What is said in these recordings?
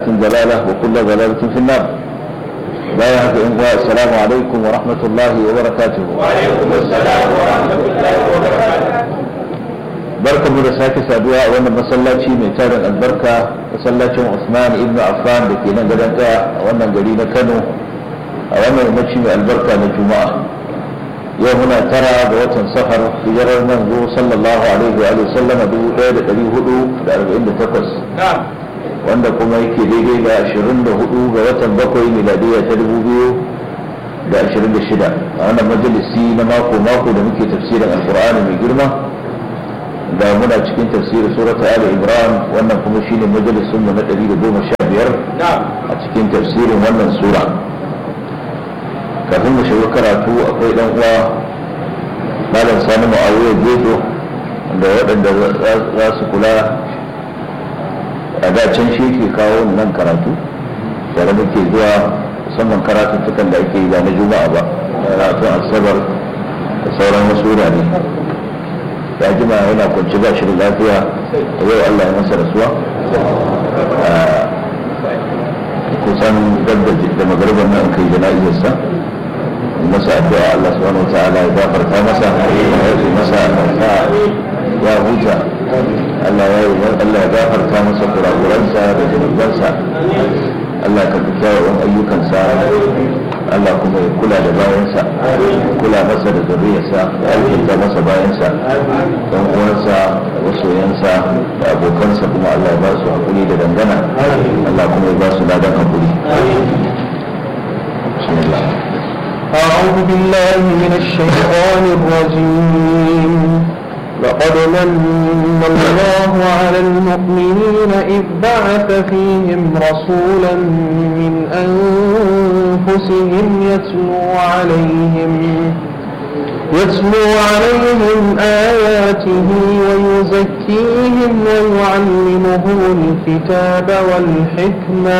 ضلالة وكل ضلالة في النار لا يهدي إخوة السلام عليكم ورحمة الله وبركاته وعليكم السلام ورحمة الله وبركاته barka mu da sake saduwa a wannan masallaci mai tarin albarka masallacin Usman ibn Affan da ke nan gadon a wannan gari na Kano a wannan yammaci mai albarka na Juma'a yau muna tara ga watan safar hijirar manzo sallallahu alaihi wa sallam dubu ɗaya da ɗari hudu da arba'in da takwas نعم wanda kuma yake daidai da ashirin da hudu ga watan bakwai miladiya ta dubu biyu da ashirin da shida a wannan majalisi na mako mako da muke tafsirin alkur'ani mai girma da muna cikin tafsirin surata ali imran wannan kuma shine majalisun mu na ɗari da goma sha biyar نعم a cikin tafsirin wannan sura kafin mu shiga karatu akwai dan uwa malam sani ma'awiya gedo da waɗanda za su kula a da can shi ke kawo nan karatu tare muke zuwa musamman karatuttukan da ake yi ba na juma'a ba karatun asabar da sauran wasu wurare ya jima yana kwanci ba shi da lafiya da yau allah ya masa rasuwa kusan dabda da magarban nan kai jana'izarsa masa addu'a Allah subhanahu wataala ya gafarta masa ya yi masa sa ya huta Allah ya yi Allah ya gafarta masa kurakuransa da zunubansa Allah ka fi kyawawan ayyukansa Allah kuma ya kula da bayansa kula masa da zuriyarsa ya alkinta masa bayansa don uwansa da masoyansa da abokansa kuma Allah ya ba su hakuri da dangana Allah kuma ya ba su ladan hakuri bismillah أعوذ بالله من الشيطان الرجيم لقد من الله على المؤمنين إذ بعث فيهم رسولا من أنفسهم يتلو عليهم يتلو عليهم آياته ويزكيهم ويعلمهم الكتاب والحكمة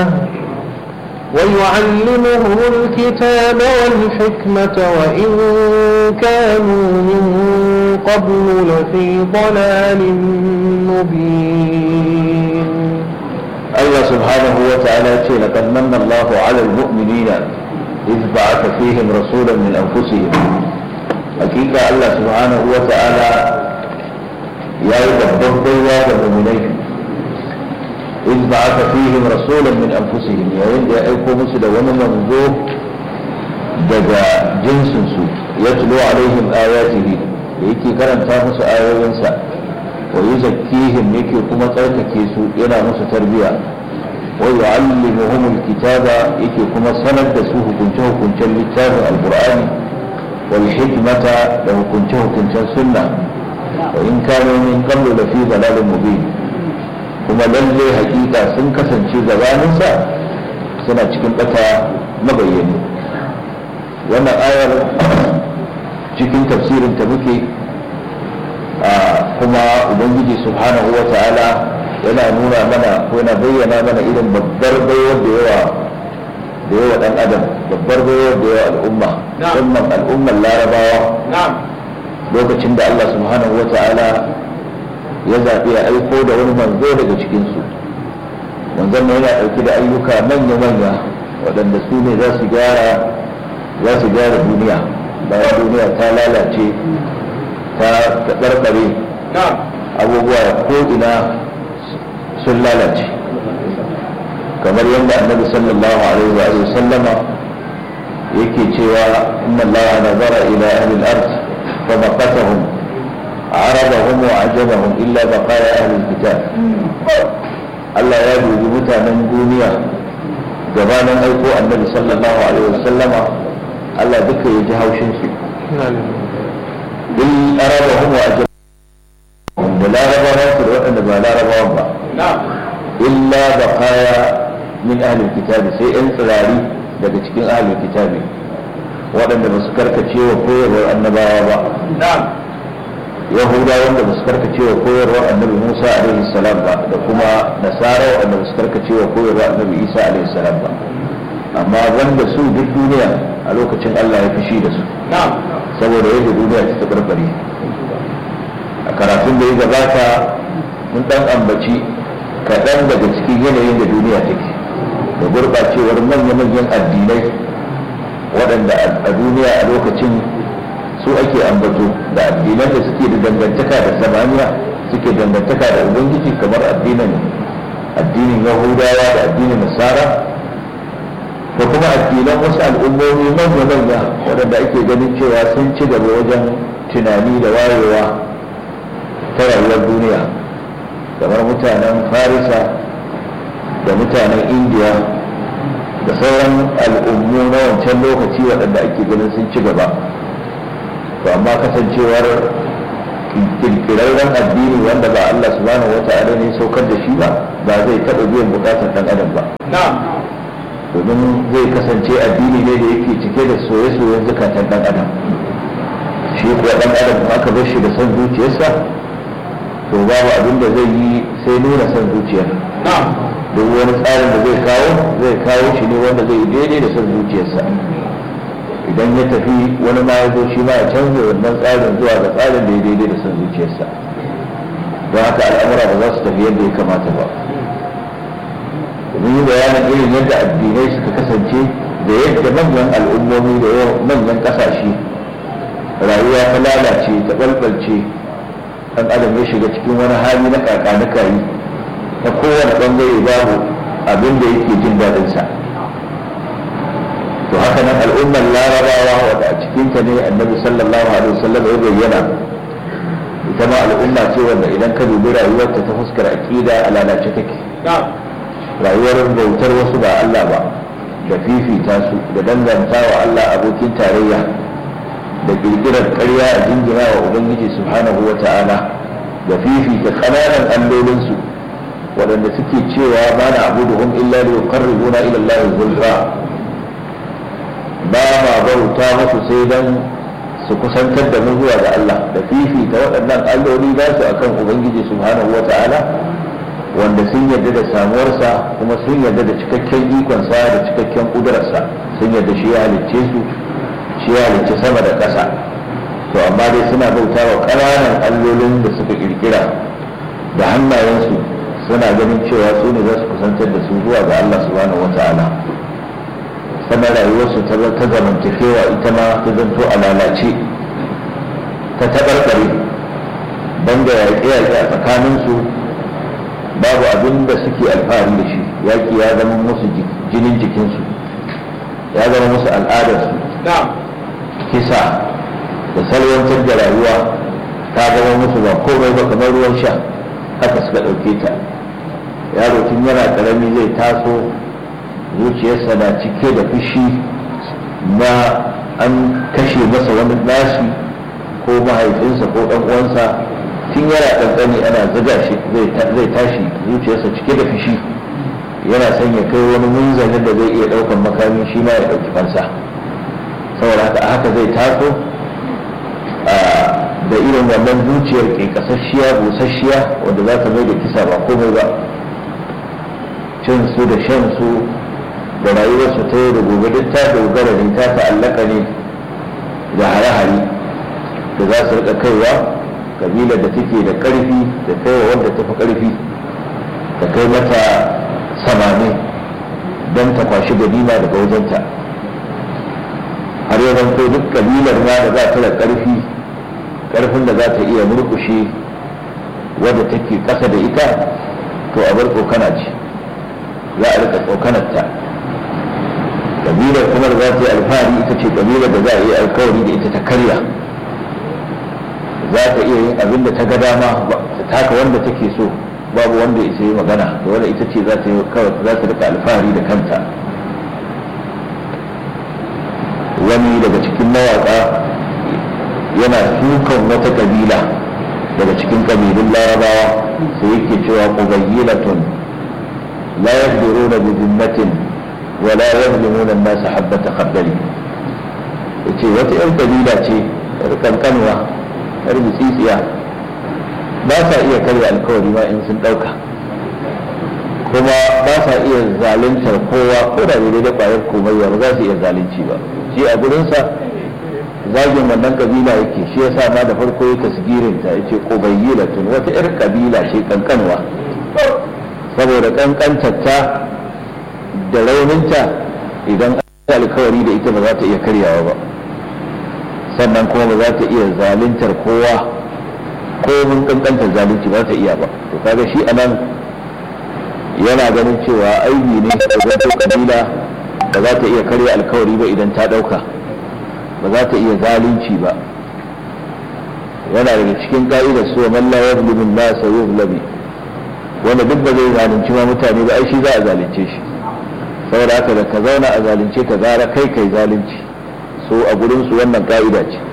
ويعلمهم الكتاب والحكمة وإن كانوا من قبل لفي ضلال مبين الله سبحانه وتعالى يقول لقد من الله على المؤمنين إذ بعث فيهم رسولا من أنفسهم حقيقة الله سبحانه وتعالى يا يدبر بيوا المؤمنين إذ بعث فيهم رسولا من أنفسهم يا وين يا أيكو مسد ومن منذور دجا جنس سوء يتلو عليهم آياته يكي كرم تامس آيوينسا ويزكيهم يكي كما ترككي سوء ينا مس تربية ويعلمهم الكتاب يكي كما سند سوه كنته كنته الكتاب القرآن والحكمة له كنته كنته سنة وإن كانوا من قبل لفي ضلال مبين kuma lalle hakika sun kasance gabaninsa suna cikin bata mabayyani wannan ayar cikin tafsirin ta muke kuma ubangiji subhanahu wa ta'ala yana nuna mana ko yana bayyana mana irin babbar baiwar da yawa da yawa dan adam babbar baiwar da yawa al'umma musamman al'ummar larabawa نعم lokacin da Allah subhanahu wa ta'ala ya zaɓi ya aiko da wani manzo daga cikinsu manzon nan yana ɗauki da ayyuka manya-manya waɗanda su ne za su gyara za su gyara duniya bayan duniya ta lalace ta taɓarɓare نعم abubuwa ko'ina sun lalace kamar yadda annabi sallallahu alaihi wa sallama yake cewa inna allaha nazara ila ahli al-ard fa maqatahum عربهم وعجبهم إلا بقايا أهل الكتاب Allah ya dubi mutanen duniya gabanin aiko annabi sallallahu alaihi wasallama Allah duka ya ji haushin su bil arabahum wa ajabahum da larabawa su da waɗanda ba larabawan ba نعم illa baqaya min ahli kitabi sai yan tsirari daga cikin ahli kitabi waɗanda ba su karkace wa koyarwar annabawa ba نعم yahuda wanda ba su karkace wa koyarwar annabi musa alaihi salam ba da kuma nasara wanda ba su karkace wa koyarwar annabi isa alaihi salam ba amma wanda su duk duniya a lokacin allah ya fushi da su نعم saboda yadda duniya ta tabarbare a karatun da ya gabata mun dan ambaci kaɗan daga cikin yanayin da duniya take da gurɓacewar manya-manyan addinai waɗanda a duniya a lokacin su ake ambato da addinan da suke da dangantaka da samaniya suke dangantaka da ubangiji kamar addinin addinin yahudawa da addinin nasara da kuma addinan wasu al'ummomi manya-manya waɗanda ake ganin cewa sun ci gaba wajen tunani da wayewa ta rayuwar duniya kamar mutanen farisa da mutanen indiya da sauran al'ummu na wancan lokaci waɗanda ake ganin sun ci gaba to amma kasancewar kirkirarren addini wanda ba Allah subhanahu wa ta'ala ne saukar da shi ba ba zai taɓa biyan bukatar ɗan adam ba domin zai kasance addini ne da yake cike da soye-soyen zukatan ɗan adam shi kuwa ɗan adam aka bar shi da son zuciyarsa to babu abin da zai yi sai nuna son zuciyar duk wani tsarin da zai kawo zai kawo shi ne wanda zai daidai da son zuciyarsa idan ya tafi wani ma ya zo shi ma ya canza wannan tsarin zuwa ga tsarin da ya daidai da son zuciyarsa don haka al'amura ba za su tafi yadda ya kamata ba mun yi bayanin irin yadda addinai suka kasance da yadda manyan al'ummomi da manyan ƙasashe rayuwa ta lalace ta ɓalɓalce ɗan adam ya shiga cikin wani hali na kakanikayi ta kowane ɓangare babu abin da yake jin daɗinsa to haka nan al'ummar larabawa wadda a cikinta ne annabi sallallahu alaihi wasallam ya bayyana ita ma al'umma ce wanda idan ka dubi rayuwarta ta fuskar aƙida a lalace take rayuwar bautar wasu ba Allah ba da fifita su da danganta wa Allah abokin tarayya da kirkirar ƙarya a jingina wa ubangiji subhanahu wa ta'ala da fifita ƙananan allolinsu waɗanda suke cewa ba na abuduhum illa li yuqarribuna ila Allah zulfa ba ma bauta musu sai dan su kusantar da mu zuwa ga Allah da fifita waɗannan alloli za su akan ubangiji subhanahu wa ta'ala wanda sun yarda da samuwarsa kuma sun yarda da cikakken ikonsa da cikakken ƙudurarsa sun yarda shi ya halicce su shi ya halicce sama da ƙasa to amma dai suna bauta wa ƙananan allolin da suka ƙirƙira da hannayensu suna ganin cewa su ne za su kusantar da su zuwa ga Allah subhanahu wa ta'ala sannan rayuwarsu ta ta zamantakewa ita ma ta zanto a lalace ta taɓarɓare banda yaƙe-yaƙe a tsakaninsu babu abin da suke alfahari da shi yaƙi ya zama musu jinin jikinsu ya zama musu al'adarsu kisa da salwantar da rayuwa ta zama musu ba komai ba kamar ruwan sha haka suka ɗauke ta yaro tun yana ƙarami zai taso zuciyarsa na cike da fushi na an kashe masa wani nashi ko mahaifinsa ko ɗan uwansa tun yana ƙanƙani ana zuga shi zai tashi zuciyarsa cike da fushi yana son ya kai wani munzalin da zai iya ɗaukan makami shi ma ya ɗauki fansa saboda haka haka zai taso da irin wannan zuciyar ke kasasshiya busasshiya wanda za ta mai da kisa ba komai ba cin su da shan su da rayuwarsu ta yau da gobe duk ta dogara ne ta ta'allaka ne da hare-hare da za su rika kaiwa kabilar da take da karfi da kaiwa wanda ta fi karfi da kai mata samani don ta kwashi ganima daga wajenta har ya zanto duk kabilar ma da za ta da karfi karfin da za ta iya murkushe wadda take kasa da ita to a bar tsokana ce za a rika tsokanarta kabilar kuma da za ta yi alfahari ita ce kabilar da za a yi alkawari da ita ta karya za ta iya yin abin da ta ga dama ta taka wanda take so babu wanda isa yi magana da wanda ita ce za ta yi kawai za ta rika alfahari da kanta wani daga cikin mawaƙa yana sukan wata kabila daga cikin kabilun larabawa sai yake cewa qubayyilatun la yaqdiruna bi dhimmatin wa la yazlimuna an-nasa habbata khardali yace wata yan kabila ce kankanwa yar tsitsiya ba sa iya karya alkawari ma in sun dauka kuma ba sa iya zaluntar kowa ko da bai da kwayar komayya ba za su iya zalunci ba shi a gurinsa zagin wannan kabila yake shi yasa ma da farko ya tasgirin ta yace qubayyilatun wata yar kabila ce kankanwa saboda kankantar ta da rauninta idan an alkawari da ita ba za ta iya karyawa ba sannan kuma ba za ta iya zaluntar kowa ko mun kankantar zalunci ba ta iya ba to kaga shi anan yana ganin cewa aibi ne da zato kabila ba za ta iya karya alkawari ba idan ta dauka ba za ta iya zalunci ba yana daga cikin ka'idar su man la yazlimu an-nas yuzlamu wanda duk ba zai zalunci ma mutane ba ai shi za a zalunce shi saboda haka da ka zauna a zalunce ka gara kai kai zalunci so a gurin su wannan ka'ida ce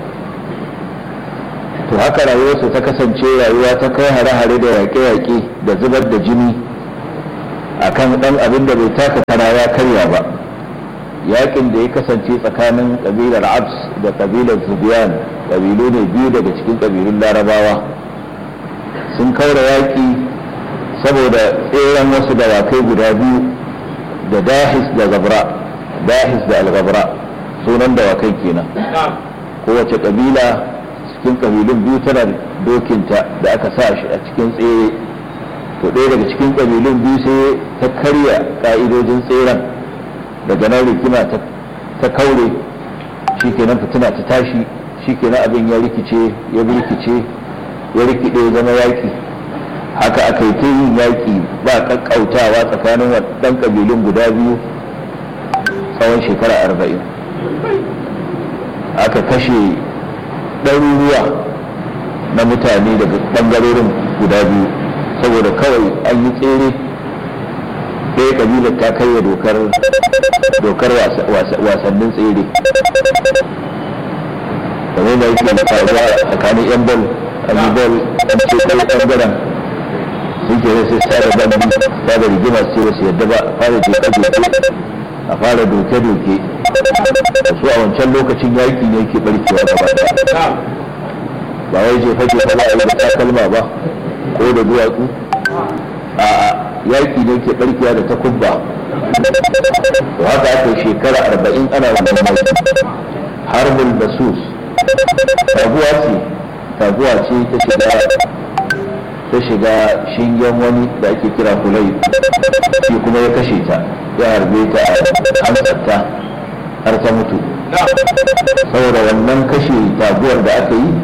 to haka rayuwarsu ta kasance rayuwa ta kai hare-hare da yaƙe-yaƙe da zubar da jini akan ɗan abin da bai taka kara ya karya ba yaƙin da ya kasance tsakanin ƙabilar abs da ƙabilar zubiyan ƙabilu ne biyu daga cikin ƙabilun larabawa sun kaura yaƙi saboda tseren wasu dawakai guda biyu da dahis da zabra dahis da algabra sunan dawakai kenan kowace ƙabila cikin kabilun biyu tana dokinta da aka sa shi a cikin tsere to ɗaya daga cikin kabilun biyu sai ta karya ƙa'idojin tseren daga nan rikima ta kaure shi kenan fitina ta tashi shi kenan abin ya rikice ya rikice ya rikide zama yaƙi haka aka yi ta yin yaƙi ba ƙaƙƙautawa tsakanin waɗannan kabilun guda biyu tsawon shekara arba'in aka kashe ɗaruruwa na mutane daga ɓangarorin guda biyu saboda kawai an yi tsere ɗaya ƙabilar ta karya dokar dokar wasannin tsere kamar da yake da faruwa tsakanin yan bol an yi bol an ce ɗaya ɓangaren sun ke sai sada bandi sada rigima ce ba su yadda ba a fara jeka a fara doke-doke su a wancan lokacin yaƙi ne ke barkewa gaba ɗaya ba wai jefa jefa ba a yi da takalma ba ko da duwatsu a yaƙi ne ke barkewa da takubba to haka aka shekara arba'in ana wannan yaƙi harbul basus taguwa ce taguwa ce ta shiga ta shiga shingen wani da ake kira kulai shi kuma ya kashe ta ya harbe ta a hantsarta har ta mutu saboda wannan kashe taguwar da aka yi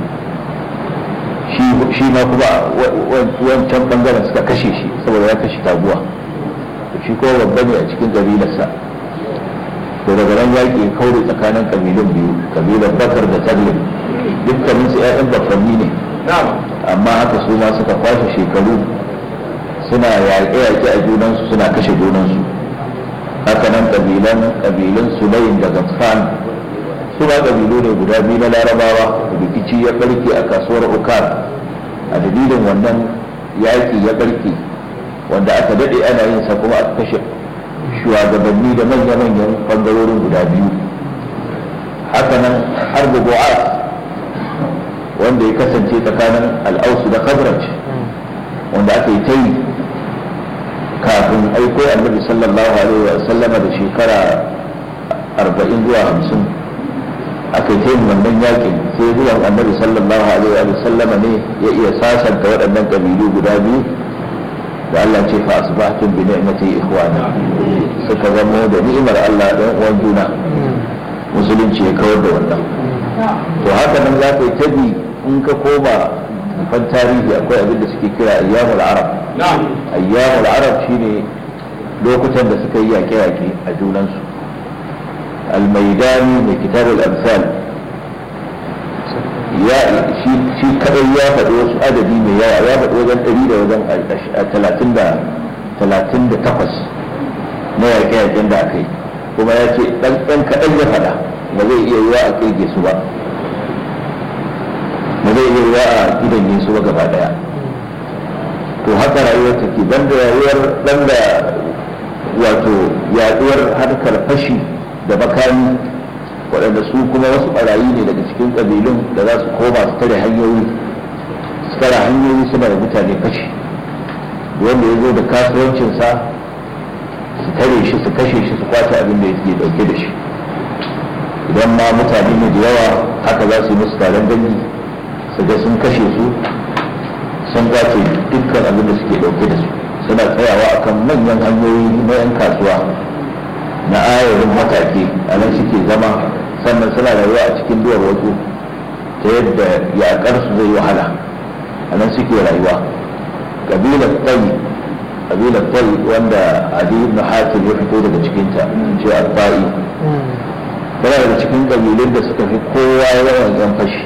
shi ma kuma wancan bangaren suka kashe shi saboda ya kashe taguwa shi ko babba ne a cikin kabilarsa to daga nan yaƙi kaure tsakanin kabilun biyu kabilar bakar da taglib dukkanin su 'ya'yan bakwanni ne amma haka su ma suka kwashe shekaru suna yaƙe-yaƙe a junansu suna kashe junansu haka nan kabilan kabilan sulayin da gafan su ba kabilu ne guda biyu na larabawa rikici ya barke a kasuwar ukar a dalilin wannan yaƙi ya barke wanda aka daɗe ana yin sa kuma aka kashe shugabanni da manya-manyan ɓangarorin guda biyu haka nan har bu'as wanda ya kasance tsakanin al'ausu da khazraj wanda aka yi ta yi kafin aiko annabi sallallahu alaihi wa sallama da shekara arba'in zuwa hamsin aka yi yin wannan yakin sai zuwan annabi sallallahu alaihi wa sallama ne ya iya sasanta waɗannan ƙabilu guda biyu da Allah ce fa asbahtum bi ni'mati ikhwana suka zama da ni'imar Allah dan uwan juna musulunci ya kawar da wannan to haka nan za ka yi tabi in ka koma fan tarihi akwai abin da suke kira ayyamul arab ayyamul arab shine lokutan da suka yi yaƙe-yaƙe a junansu almaidani mai kitabul amsal ya shi kadai ya faɗi wasu adadi mai yawa ya faɗi wajen ɗari da wajen talatin da talatin da takwas na yaƙe-yaƙen da aka yi kuma ya ce ɗan ɗan kaɗan ya faɗa ba zai iya yiwa a ƙirge su ba ba zai iya yiwa a gidan su ba gaba ɗaya to haka rayuwar take banda rayuwar banda wato yaɗuwar harkar fashi da makami waɗanda su kuma wasu ɓarayi ne daga cikin ƙabilun da za su koma su tare hanyoyi su tare hanyoyi suna da mutane fashi wanda ya zo da kasuwancinsa su tare shi su kashe shi su kwace abin da yake ɗauke da shi idan ma mutane ne da yawa haka za su yi musu taron dangi su ga sun kashe su sun kwace dukkan abin da suke ɗauke da su suna tsayawa akan manyan hanyoyi na 'yan kasuwa ayarin matake a nan suke zama sannan suna rayuwa a cikin duwar wasu ta yadda yaƙar su zai wahala a nan suke rayuwa ƙabilar tsayi ƙabilar tsayi wanda adi ibn hatim ya fito daga cikinta ce alfa'i tana daga cikin ƙabilun da suka fi kowa yawan yan fashi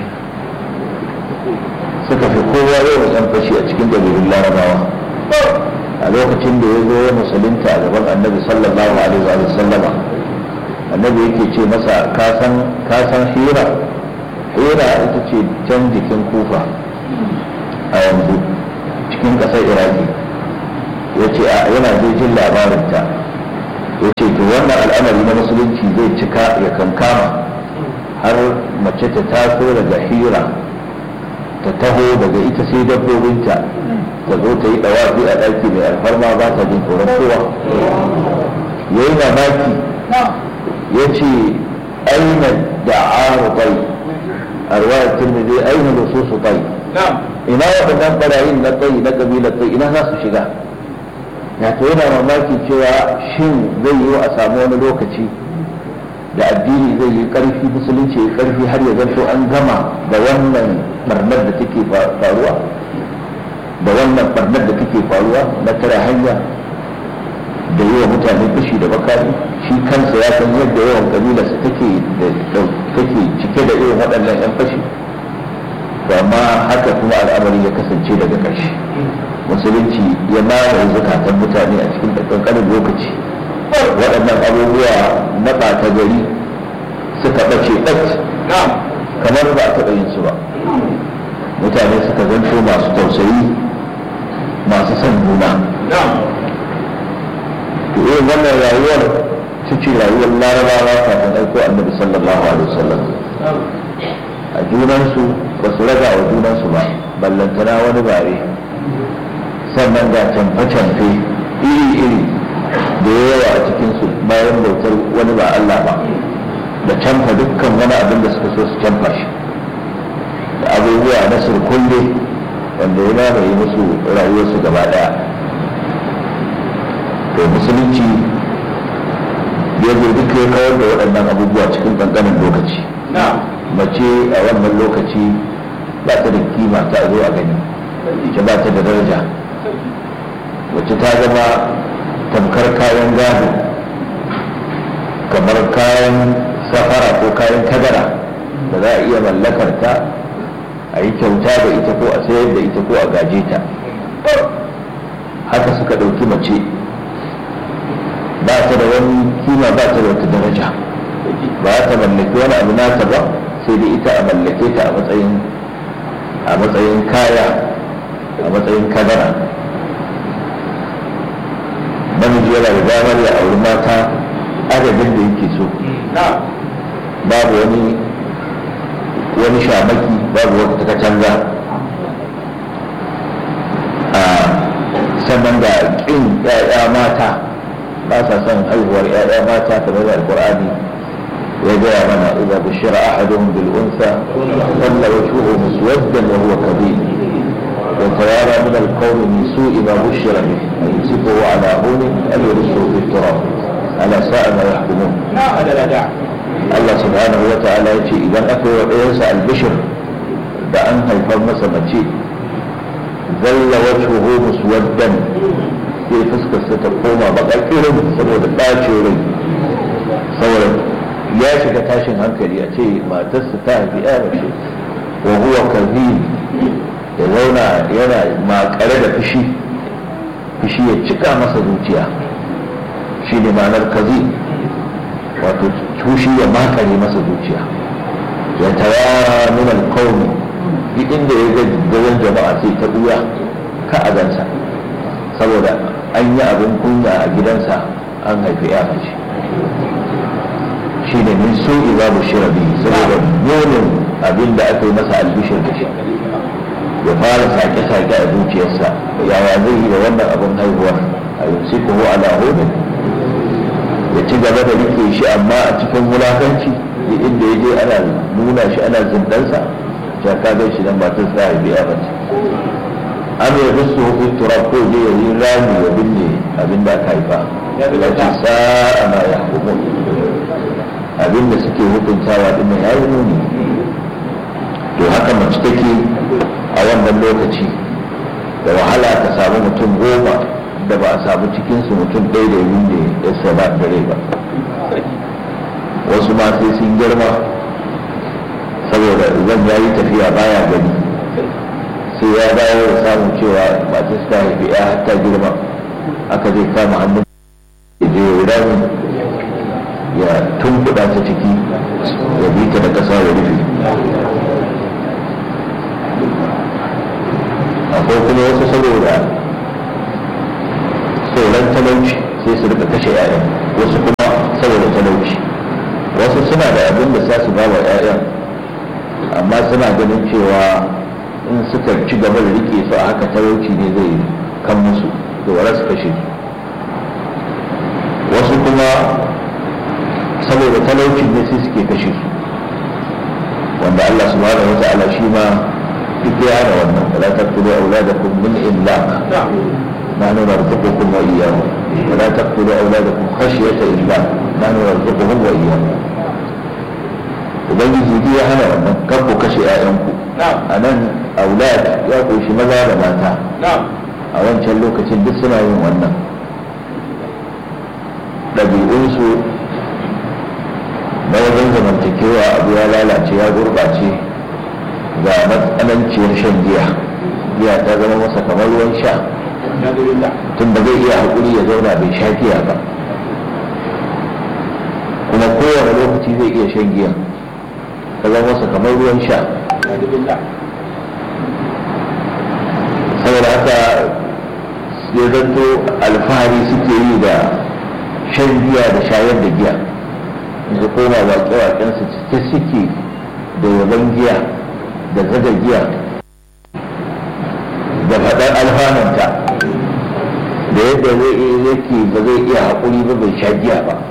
suka fi kowa yawan yan fashi a cikin ƙabilun larabawa a lokacin da ya zo ya musulunta a gaban annabi sallallahu alaihi wa sallama annabi yake ce masa ka san hira hira ita ce can jikin kufa a yanzu cikin ƙasar iraki ya ce yana zai jin labarinta ya ce to wannan al'amari na musulunci zai cika ya kankama har mace ta taso daga hira ta taho daga ita sai dabbobinta ta zo ta yi dawafi a ɗaki mai alfarma ba ta jin tsoron kowa ya yi mamaki ya ce aina da arubai a ruwayar turmidi aina da su su bai ina waɗannan ɓarayin na tsayi na ƙabilar tsayi ina za su shiga ya to yana mamaki cewa shin zai yi a samu wani lokaci da addini zai yi ƙarfi musulunci ya ƙarfi har ya zanto an gama da wannan barnar da take faruwa da wannan barnar da take faruwa na tara hanya da yi wa mutane fushi da makami shi kansa ya san yadda yawan kabilarsa take take cike da irin waɗannan 'yan fashi to amma haka kuma al'amari ya kasance daga ƙarshe musulunci ya mamaye zukatan mutane a cikin ƙanƙanin lokaci waɗannan abubuwa na ɓata gari suka ɓace ɗat kamar ba a taɓa yin su ba mutane suka zanto masu tausayi masu son juna to irin wannan rayuwar su ce rayuwar larabawa kafin aiko annabi sallallahu alaihi wasallam a junansu ba su raga wa junansu ba ballantana wani bare sannan ga camfe-camfe iri-iri da yawa a cikinsu bayan bautar wani ba Allah ba da canfa dukkan wani abin da suka so su canfa shi da abubuwa na surkulle wanda ya mamaye musu rayuwarsu gaba daya to musulunci ya zo duka ya kawar da waɗannan abubuwa cikin ƙanƙanin lokaci mace a wannan lokaci ba ta da kima ta zo a gani ita ba ta da daraja wacce ta zama tamkar kayan gado kamar kayan safara ko kayan kadara da za a iya mallakar ta a yi kyauta da ita ko a sayar da ita ko a gaje ta haka suka ɗauki mace ba ta da wani kima ba ta da wata daraja ba ta mallaki wani abu nata ba sai dai ita a mallake ta a matsayin a matsayin kaya a matsayin kadara namiji yana da damar ya auri mata adadin da yake so babu wani wani shamaki babu wata katanga a sannan da ƙin ‘ya'ya mata ba sa son haihuwar ‘ya'ya mata kamar da alƙur'ani ya gaya mana idza bushira ahaduhum bil unsa walla wajhuhu muswaddan wa huwa kadhib wa tawara min al qawmi min su'i ma bushira bih ayumsikuhu ala hunin aw yursuhu fi turab ala sa'a ma yahkumun Allah subhanahu wa ta'ala ya ce idan aka yi wa ɗayansa albishir da an haifar masa mace zalla wajhuhu muswaddan sai fuskarsa ta koma baka irin saboda ɗacin rai saboda ya shiga tashin hankali a ce matarsa ta haifi ya mace wa huwa kazim ya zauna yana makare da fushi fushi ya cika masa zuciya shi ne ma'anar kazim wato tushi ya makare masa zuciya ya tara min alqawmi duk inda ya ga gaban jama'a sai ta buya ka a gansa saboda an yi abin kunya a gidansa an haifi ya mace shi ne min so iza bushira bi saboda nonin abin da aka yi masa albishir da shi ya fara sake-sake a zuciyarsa yaya zai yi da wannan abin haihuwar a yusikuhu ala hunin ya ci gaba da rike shi amma a cikin wulakanci da inda ya je ana nuna shi ana zindansa ya ka gan shi nan matar sa ya biya mace an ya bisu hukun turab ko je ya yi rami ya binne abin da aka haifa Allah ce sa'a ma ya hukumun abinda suke hukuntawa din ya yi muni to haka mace take a wannan lokaci da wahala ka samu mutum goma da ba a samu cikinsu mutum ɗaya da yin da ya saba dare ba wasu ma sai sun girma saboda zan yayi tafiya baya gani sai ya dawo da samun cewa masu suka haifi ya hatta girma aka zai kama hannun ya je ya rami ya tunkuɗa ta ciki ya bi ta da ƙasa ya rufe akwai kuma wasu saboda tsoron talauci sai su rika kashe 'ya'yan wasu kuma saboda talauci wasu suna da abin da za su ba wa 'ya'yan amma suna ganin cewa in suka ci gaba da rike su a haka talauci ne zai kan musu da wara su kashe su wasu kuma saboda talauci ne sai suke kashe su wanda Allah subhanahu wa ta'ala shi ma duk ya hana wannan wala taqtulu auladakum min imlaq نحن نرزقكم وإياهم ولا تقتلوا أولادكم خشية إملاق نحن نرزقهم وإياهم ubangiji duk ya hana wannan kan ku kashe 'ya'yanku a nan aulad ya ƙunshi maza da mata a wancan lokacin duk suna yin wannan ɗabi'unsu na wajen zamantakewa abu ya lalace ya gurɓace ga matsananciyar shan giya giya ta zama masa kamar ruwan sha tun da zai iya haƙuri ya zauna bai sha giya ba kuma kowane lokaci zai iya shan giya ta zama masa kamar ruwan sha saboda haka ya zanto alfahari suke yi da shan giya da shayar da giya da koma waƙe-waƙensu cike suke da yaban giya da zaga giya da faɗar alfananta da yadda zai yake ba zai iya haƙuri ba bai sha giya ba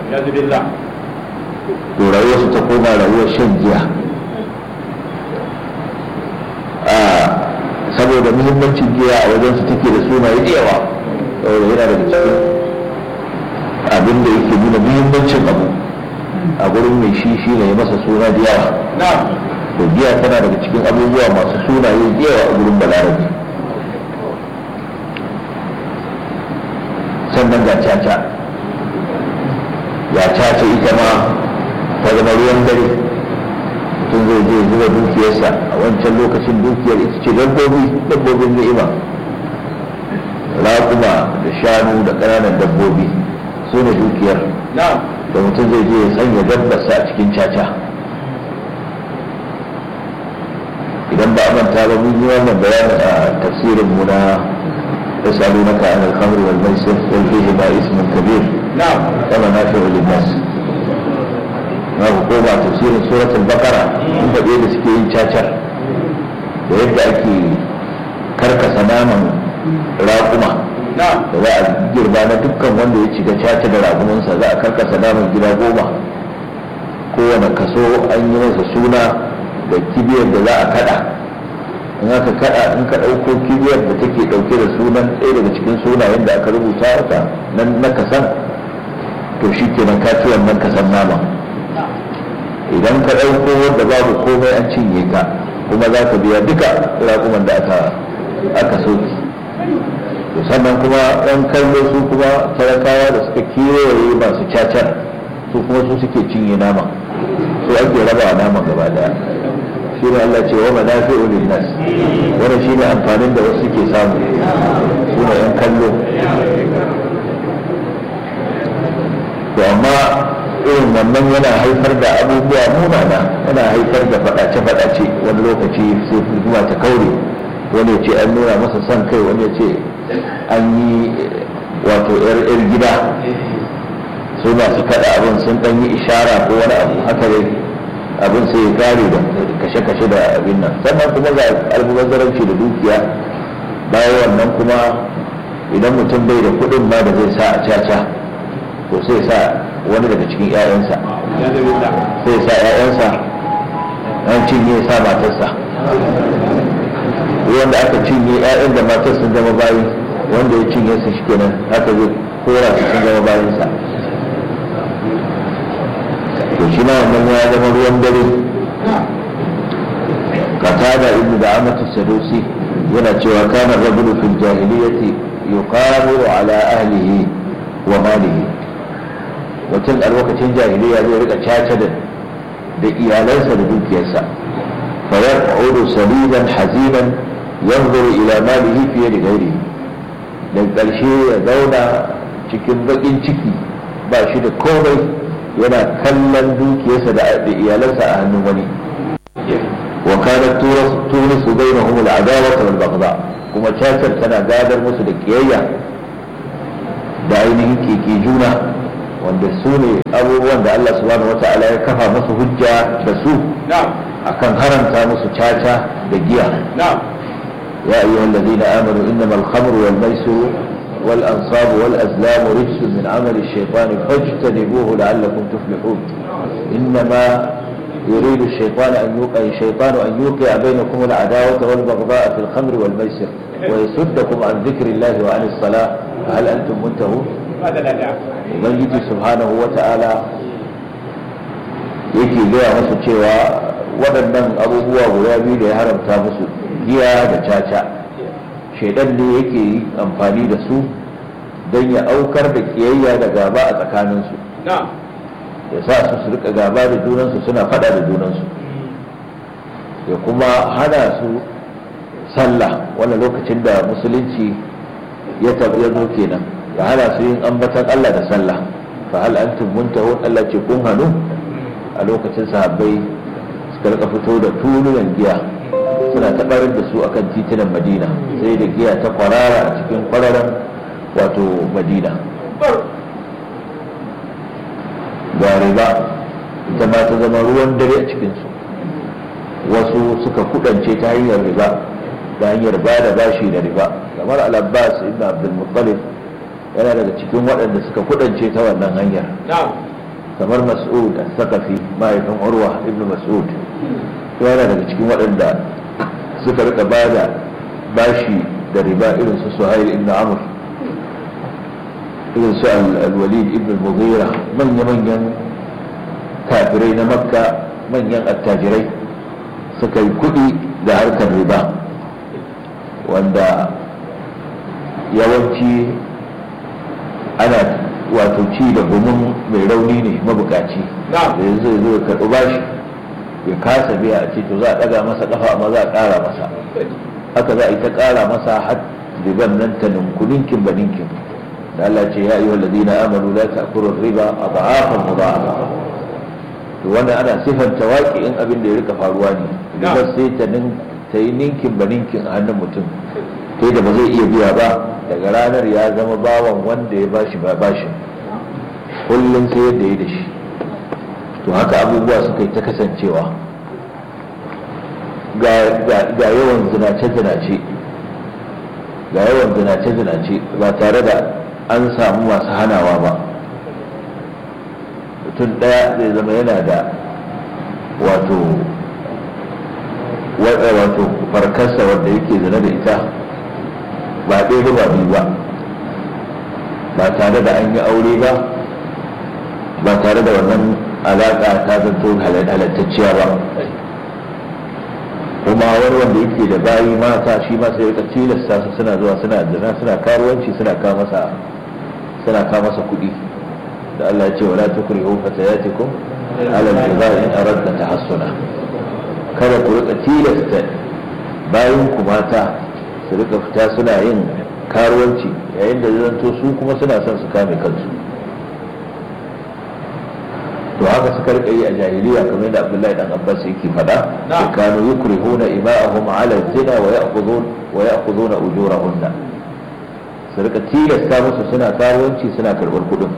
to rayuwarsu ta koma rayuwar shan giya saboda muhimmancin giya a wajensu take da sunaye da yawa saboda yana daga cikin abin da yake nuna muhimmancin abu a gurin mai shi shi ne masa suna da yawa to giya tana daga cikin abubuwa masu sunaye da yawa a gurin balarabe sannan ga caca ya caca ita ma ta zama ruwan dare mutum zai je zuba dukiyarsa a wancan lokacin dukiyar ita ce dabbobi dabbobin ni'ima raƙuma da shanu da ƙananan dabbobi su ne dukiyar da mutum zai je ya sanya dabbarsa a cikin caca idan ba a manta ba mun yi wannan bayanin a tafsirin mu na يسألونك عن الخمر والميسر قل فيهما اسم كبير نعم ومنافع للناس na hukuma tafsirin suratul bakara in faɗe da suke yin cacar da yadda ake karkasa naman raƙuma da za a girba na dukkan wanda ya shiga caca da raƙumansa za a karkasa naman gida goma kowane kaso an yi masa suna da kibiyar da za a kada in aka kada in ka ɗauko kibiyar da take ɗauke da sunan ɗaya daga cikin sunayen da aka rubuta wata nan na kasan to shi kenan ka ci wannan kasan nama idan ka ɗauko wanda babu komai an cinye ka kuma za ka biya duka raƙuman da aka aka soki to sannan kuma ɗan kallo su kuma talakawa da suka kewaye masu cacar su kuma su suke cinye nama su ake raba nama gaba daya shi ne Allah ce wa manafi'u linnas wannan shine amfanin da wasu suke samu su ne yan kallo to amma irin wannan yana haifar da abubuwa munana yana haifar da faɗace-faɗace wani lokaci sai kuma ta kaure wani ya ce an nuna masa son kai wani ya ce an yi wato yar gida su masu kaɗa abin sun ɗan yi ishara ko wani abu haka dai abin sai ya kare da kashe-kashe da abin nan sannan kuma ga almubazzaranci da dukiya bayan wannan kuma idan mutum bai da kuɗin ma da zai sa a caca to sai sa wani daga cikin 'ya'yansa sai sa 'ya'yansa an cinye sa matarsa wanda aka cinye 'ya'yan da matar sun zama bayi wanda ya cinye su shi kenan haka zai kora su sun zama bayansa to shi ma wannan ya zama ruwan dare qatada ibnu da'amatu sadusi yana cewa kana rajulu fil jahiliyyati yuqamu ala ahlihi wa malihi mutum a lokacin jahiliya zai rika caca da da iyalansa da dukiyarsa fa yaq'udu saliban hazinan yanzuru ila malihi fiye da gairi da ƙarshe ya zauna cikin baƙin ciki ba shi da komai yana kallon dukiyarsa da iyalansa a hannun wani wa kanat tunisu bainahum al-adawa wal baghdha kuma cacar tana gadar musu da kiyayya da ainihin keke juna wanda su ne abubuwan da Allah subhanahu wata'ala ya kafa musu hujja da su akan haramta musu caca da giya ya ayyuhal ladina amanu innamal khamru wal maisiru wal ansabu wal azlamu rijsun min amali ash-shaytani fajtanibuhu la'allakum tuflihun innama يريد الشيطان أن يوقع الشيطان أن يوقع بينكم العداوة والبغضاء في الخمر والميسر ويصدكم عن ذكر الله وعن الصلاة فهل أنتم منتهون؟ ubangiji subhanahu wa ta'ala yake gaya musu cewa waɗannan abubuwa guda biyu da ya haramta musu giya da caca shaidan ne yake yi amfani da su don ya aukar da kiyayya da gaba a tsakaninsu ya sa su su rika gaba da junansu suna fada da junansu ya kuma hana su sallah wani lokacin da musulunci ya zo kenan ya hana su yin ambatan Allah da sallah fa hal antum muntahun Allah ce kun hanu a lokacin sahabbai suka rika fito da tulunan giya suna tabarar da su akan titunan Madina sai da giya ta kwarara a cikin kwararan wato Madina ga riba ita ma ta zama ruwan dare a cikinsu wasu suka kudance ta hanyar riba da hanyar ba da bashi da riba kamar al-abbas ibn abdul muttalib yana daga cikin waɗanda suka kudance ta wannan hanyar kamar mas'ud as-saqafi mahaifin urwa ibn mas'ud yana daga cikin waɗanda suka rika ba da bashi da riba irin su suhail ibn amr irin su al-walid ibn al-mughira manya-manyan kafirai na makka manyan attajirai suka yi kuɗi da harkar riba wanda yawanci ana wato ci da gumin mai rauni ne mabukaci da yanzu zo ya karɓi bashi ya kasa biya a ce to za a ɗaga masa ƙafa amma za a ƙara masa haka za a yi ta ƙara masa har riban nan ta ninkuninkin ba ninkin da Allah ce ya ayyuhal ladina amanu la ta'kulu riba adhafan mudha'afa to wannan ana sifanta waƙi'in abin da ya rika faruwa ne riba sai ta ta yi ninkin ba ninkin a hannun mutum sai da ba zai iya biya ba daga ranar ya zama bawan wanda ya bashi ba bashi kullum sai yadda ya da shi to haka abubuwa suka yi ta kasancewa ga yawan zinace-zinace ga yawan zinace-zinace ba tare da an samu masu hanawa ba mutum ɗaya zai zama yana da wato wato farkarsa wanda yake zina da ita ba ɗaya ba biyu ba ba tare da an yi aure ba ba tare da wannan alaƙa ta zanto halattacciya ba kuma wani wanda yake da bayi mata shi ma sai rika tilasta su suna zuwa suna zina suna karuwanci suna kawo masa suna kawo masa kuɗi da Allah ya ce wala tukrihu fatayatikum ala al-jibal in aradna tahassuna kada ku rika tilasta bayan ku mata su rika fita suna yin karuwanci yayin da zanto su kuma suna son su kame kansu to haka suka rika yi a jahiliya kamar yadda Abdullahi dan Abbas yake faɗa da kanu yukrihuna ima'ahum ala zina wa ya'khudun wa ya'khuduna ujurahunna su rika tilasta musu suna karuwanci suna karɓar kuɗin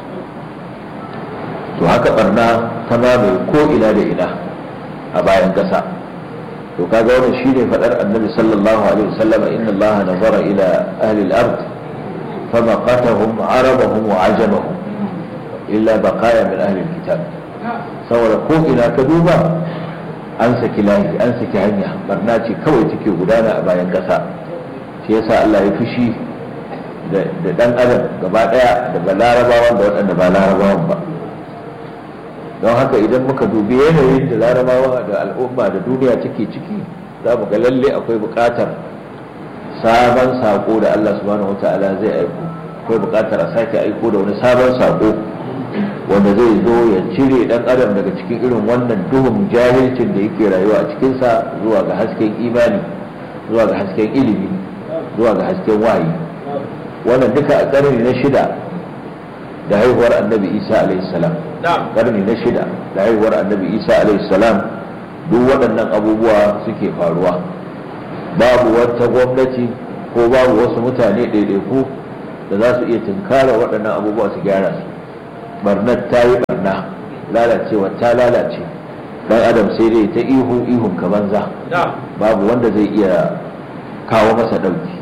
to haka barna ta mamaye ko ina da ina a bayan ƙasa to kaga wannan shine fadar annabi sallallahu alaihi wasallam inna allaha nazara ila ahli al-ard famaqatahum arabahum wa ajamahum illa baqaya min ahli al-kitab saboda ko ina ka duba an saki lahi an saki hanya barna ce kawai take gudana a bayan kasa shi yasa Allah ya fushi da dan adam gaba daya daga larabawan da waɗanda ba larabawan ba don haka idan muka dubi yanayin da larabawa da al'umma da duniya take ciki za mu ga lalle akwai buƙatar sabon sako da Allah subhanahu wata'ala zai aiko akwai buƙatar a sake aiko da wani sabon sako wanda zai zo ya cire dan adam daga cikin irin wannan duhun jahilcin da yake rayuwa a cikinsa zuwa ga hasken imani zuwa ga hasken ilimi zuwa ga hasken wayi wannan duka a ƙarni na shida da haihuwar annabi isa salam ƙarni na shida da haihuwar annabi isa salam duk waɗannan abubuwa suke faruwa babu wata gwamnati ko babu wasu mutane ɗaiɗaiku da za su iya tunkara waɗannan abubuwa su gyara su barnar ta yi barna lalacewa ta lalace dan adam sai dai ta ihu ihun ka banza babu wanda zai iya kawo masa ɗauki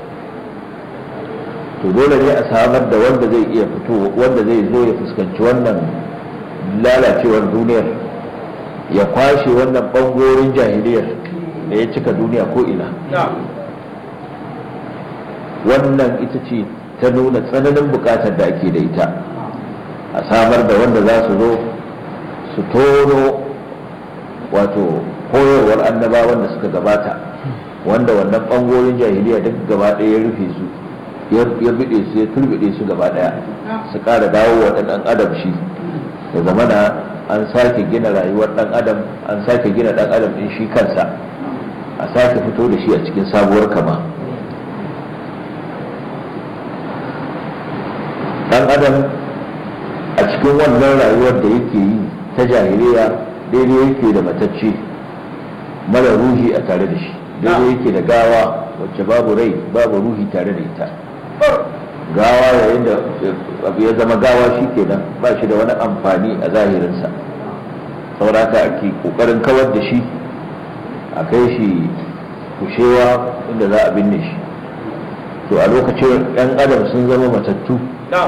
to dole ne a samar da wanda zai iya fito wanda zai zo ya fuskanci wannan lalacewar duniyar ya kwashe wannan bangorin jahiliyar da ya cika duniya ko ina wannan ita ce ta nuna tsananin bukatar da ake da ita a samar da wanda za su zo su tono wato koyarwar annabawan da suka gabata wanda wannan bangorin jahiliya duk gaba ɗaya ya rufe su ya bide su ya turbide su gaba ɗaya su ƙara dawo wa ɗan adam shi da zamana an sake gina rayuwar ɗan adam an sake gina ɗan adam ɗin shi kansa a sake fito da shi a cikin sabuwar kama ɗan adam a cikin wannan rayuwar da yake yi ta jahiliya daidai yake da matacce mara ruhi a tare da shi daidai yake da gawa wacce babu rai babu ruhi tare da ita gawa yayin da abu ya zama gawa shi kenan ba shi da wani amfani a zahirinsa sauraka ake kokarin kawar da shi a kai shi kushewa inda za a binne shi to a lokacin yan adam sun zama matattu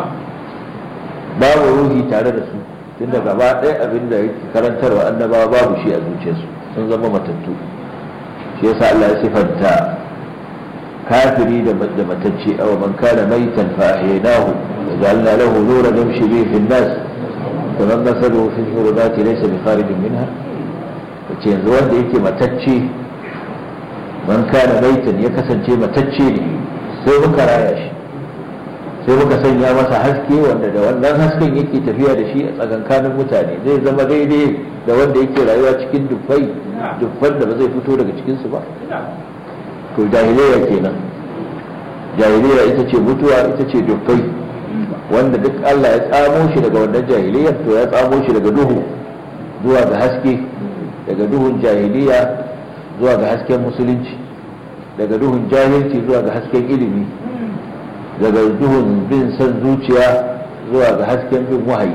babu ruhi tare da su tunda gaba ɗaya abin da yake karantarwa annabawa babu shi a zuciyarsu sun zama matattu shi yasa Allah ya sifanta kafiri da matacce aw man kana maitan fa ahyaynahu wa ja'alna lahu nuran yamshi bihi fi an-nas kaman masaluhu fi dhulumati laysa bi kharijin minha wace yanzu wanda yake matacce man kana maitan ya kasance matacce ne sai muka raya shi sai muka sanya masa haske wanda da wannan hasken yake tafiya da shi a tsakankanin mutane zai zama daidai da wanda yake rayuwa cikin dufai dufan da ba zai fito daga cikinsu ba to jahiliya kenan jahiliya ita ce mutuwa ita ce dufai wanda duk Allah ya tsamo shi daga wannan jahiliyar to ya tsamo shi daga duhu zuwa ga haske daga duhun jahiliya zuwa ga hasken musulunci daga duhun jahilci zuwa ga hasken ilimi daga duhun bin san zuciya zuwa ga hasken bin wahayi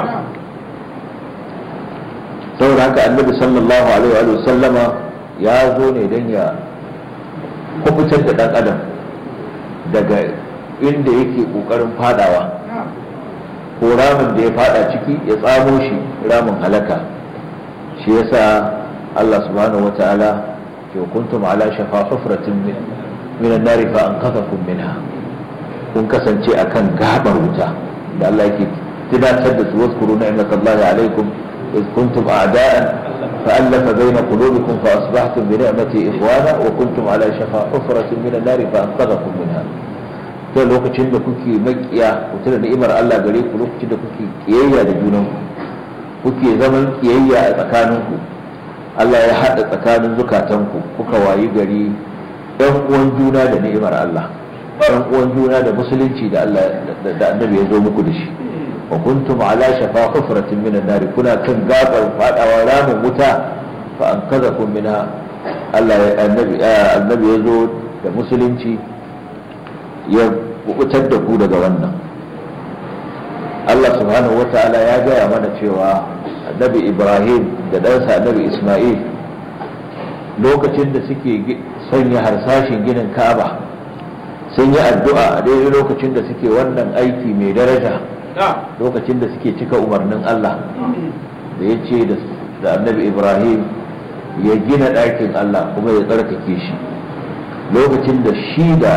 saboda haka annabi sallallahu alaihi wa sallama ya zo ne don ya kubutar da dan adam daga inda yake kokarin fadawa ko ramin da ya fada ciki ya tsamo shi ramin halaka shi yasa Allah subhanahu wa ta'ala ke kuntum ala shafa hufratin min min an-nari fa anqadhakum minha kun kasance akan gabar wuta da Allah yake tunatar da su waskuru ni'matallahi alaikum إذ كنتم أعداء فألف بين قلوبكم فأصبحتم بنعمتي إخوانا وكنتم على شفا حفرة من النار فأنقذكم منها to lokacin da kuke makiya ku tuna ni'imar Allah gare ku lokacin da kuke kiyayya da junanku kuke zaman kiyayya a tsakaninku Allah ya haɗa tsakanin zukatanku kuka wayi gari ɗan uwan juna da ni'imar Allah ɗan uwan juna da musulunci da Allah da annabi ya zo muku da shi wa kuntum ala shafa hufratin minan nar kuna kan gabar fadawa ramin wuta fa ankazakum minha Allah ya annabi annabi ya zo da musulunci ya kubutar da ku daga wannan Allah subhanahu wata'ala ya gaya mana cewa annabi Ibrahim da ɗansa annabi Ismail lokacin da suke sanya harsashin ginin Ka'aba sun yi addu'a a daidai lokacin da suke wannan aiki mai daraja lokacin da suke cika umarnin Allah da ya ce da annabi Ibrahim ya gina ɗakin Allah kuma ya tsarkake shi lokacin da shi da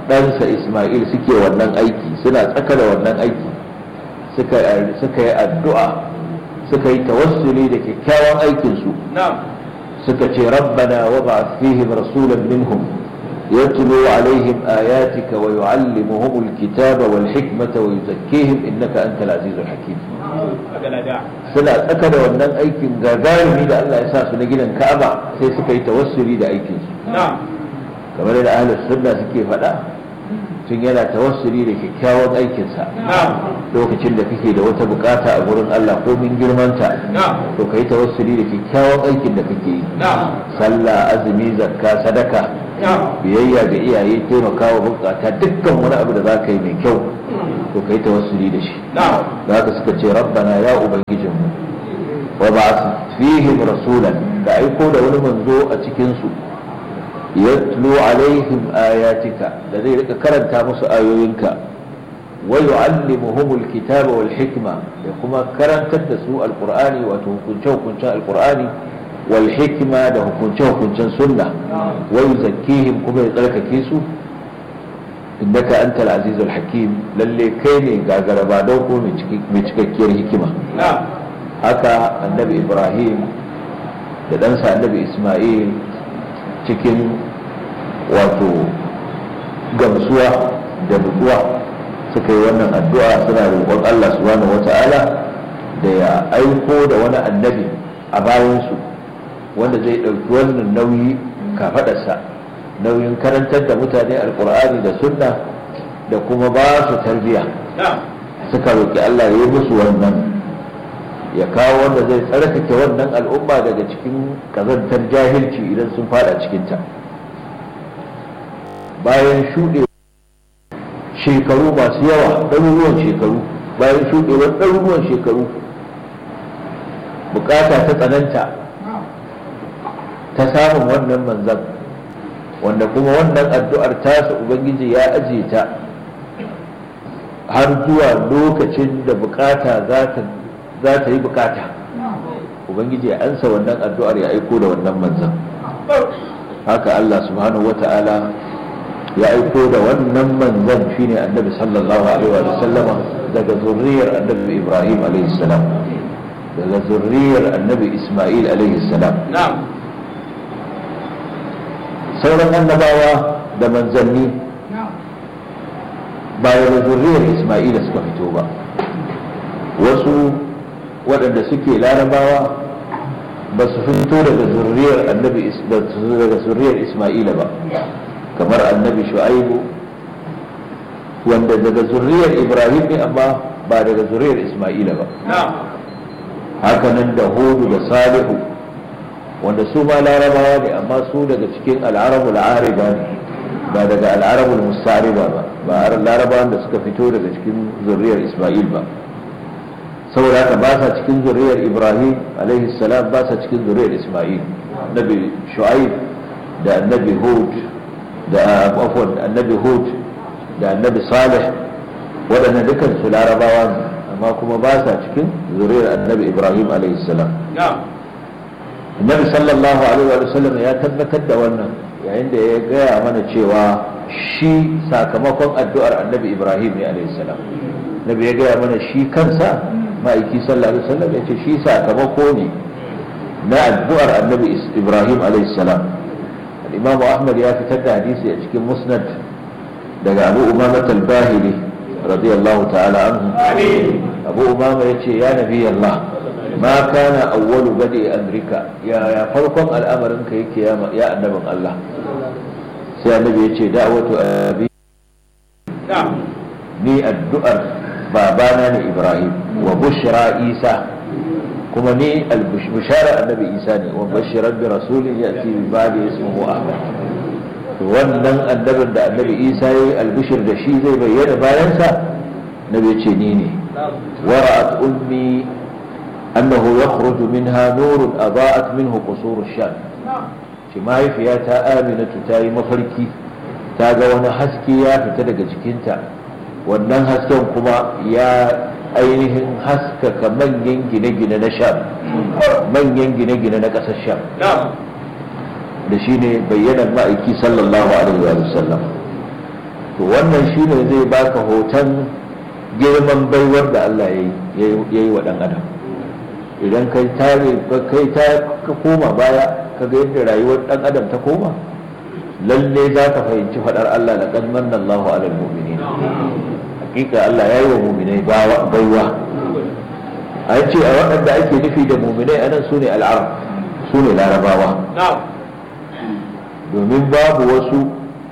ɗansa isma'il suke wannan aiki suna tsaka da wannan aiki suka yi addu'a suka yi tawassuli da kyakkyawan aikinsu suka ce rabbana wa ba fihim rasulan minhum يتلو عليهم آياتك ويعلمهم الكتاب والحكمة ويزكيهم إنك أنت العزيز الحكيم suna tsaka da wannan aikin gagarumi da Allah ya sa su na gidan Ka'aba sai suka yi tawassuli da aikin su kamar da ahlus sunna suke faɗa tun yana tawassuli da kyakkyawan aikinsa lokacin da kake da wata bukata a gurin Allah ko min girmanta to kai tawassuli da kyakkyawan aikin da kake yi sallah azumi zakka sadaka biyayya ga iyaye taimakawa bukata dukkan wani abu da za ka yi mai kyau to kai tawassuli da shi da haka suka ce rabbana ya ubangijinmu wa ba fihim rasulan da aiko da wani manzo a cikin su yatlu alaihim ayatika da zai rika karanta musu ayoyinka wa yu'allimuhum alkitaba wal hikma da kuma karantar da su alqur'ani wato hukunce hukuncen alqur'ani wal hikma da hukunce hukuncen sunna wa yuzakkihim kuma ya tsarkake su innaka antal azizul hakim lalle kai ne gagaraba don ko mai cikakkiyar hikima haka annabi ibrahim da ɗansa annabi isma'il cikin wato gamsuwa da nutsuwa suka yi wannan addu'a suna roƙon Allah subhanahu wata'ala da ya aiko da wani annabi a bayansu wanda zai ɗauki wannan nauyi kafaɗarsa nauyin karantar da mutane alkur'ani da sunna da kuma ba su tarbiya suka roƙi Allah ya yi musu wannan ya kawo wanda zai tsarkake wannan al'umma daga cikin kazantar jahilci idan sun fada cikinta bayan shuɗe shekaru masu yawa ɗaruruwan shekaru bayan shuɗewar ɗaruruwan shekaru bukata ta tsananta ta samun wannan manzan wanda kuma wannan addu'ar tasa ubangiji ya aje ta har zuwa lokacin da bukata za ta yi bukata ubangiji ya ansa wannan addu'ar ya aiko da wannan manzan haka Allah subhanahu wa ta'ala ya aiko da wannan manzan shine annabi sallallahu alaihi wa sallama daga zurriyar annabi ibrahim alaihi salam daga zurriyar annabi isma'il alaihi salam sauran annabawa da manzanni ba da zurriyar isma'ila suka fito ba wasu waɗanda suke larabawa ba su fito daga zurriyar annabi daga zurriyar isma'ila ba kamar annabi shu'aibu wanda daga zurriyar ibrahim ne amma ba daga zurriyar isma'ila ba hakanan da hudu da salihu wanda su ma larabawa ne amma su daga cikin al'arabul ariba ne ba daga al'arabul mustariba ba ba larabawan da suka fito daga cikin zurriyar isma'il ba saboda haka ba sa cikin zurriyar ibrahim alaihi salam ba sa cikin zurriyar isma'il annabi shu'aib da annabi hud da afwan annabi hud da annabi salih waɗannan dukan su larabawa ne amma kuma ba sa cikin zuriyar annabi ibrahim alaihi salam annabi sallallahu alaihi wa sallam ya tabbatar da wannan yayin da ya gaya mana cewa shi sakamakon addu'ar annabi ibrahim ne alaihi salam nabi ya gaya mana shi kansa ma'aiki sallallahu alaihi wasallam ya ce shi sakamako ne na addu'ar annabi ibrahim alaihi salam imamu ahmad ya fitar da hadisi a cikin musnad daga abu umama al-bahili radiyallahu ta'ala anhu abu umama ya ce ya nabi allah ma kana awwalu badi amrika ya ya farkon al'amarin ka yake ya annabin allah sai annabi ya ce da'watu abi ni addu'ar babana ne ibrahim wa bushra isa kuma ni al-bushara annabi isa ne wa bashiran bi rasulin yati bi ba'di ismuhu ahmad to wannan annabin da annabi isa yayi al-bushir da shi zai bayyana bayan sa nabi ce ni ne wara'at ummi annahu yakhruju minha nurun adaa'at minhu qusur ash-sham shi mahaifiyata aminatu ta yi mafarki ta ga wani haske ya fita daga jikinta wannan hasken kuma ya ainihin haskaka manyan gine-gine na sham manyan gine-gine na ƙasar sham da shi ne bayyanar ma'aiki sallallahu alaihi wa sallam to wannan shine zai baka hoton girman baiwar da Allah ya yi wa ɗan adam idan kai tare kai ta ka koma baya ka ga yadda rayuwar ɗan adam ta koma lalle za ka fahimci faɗar Allah da kan manna Allahu alal mu'minin hakika Allah ya yi wa mu'minai baiwa an ce a waɗanda ake nufi da mu'minai anan su ne al'arab su ne larabawa domin babu wasu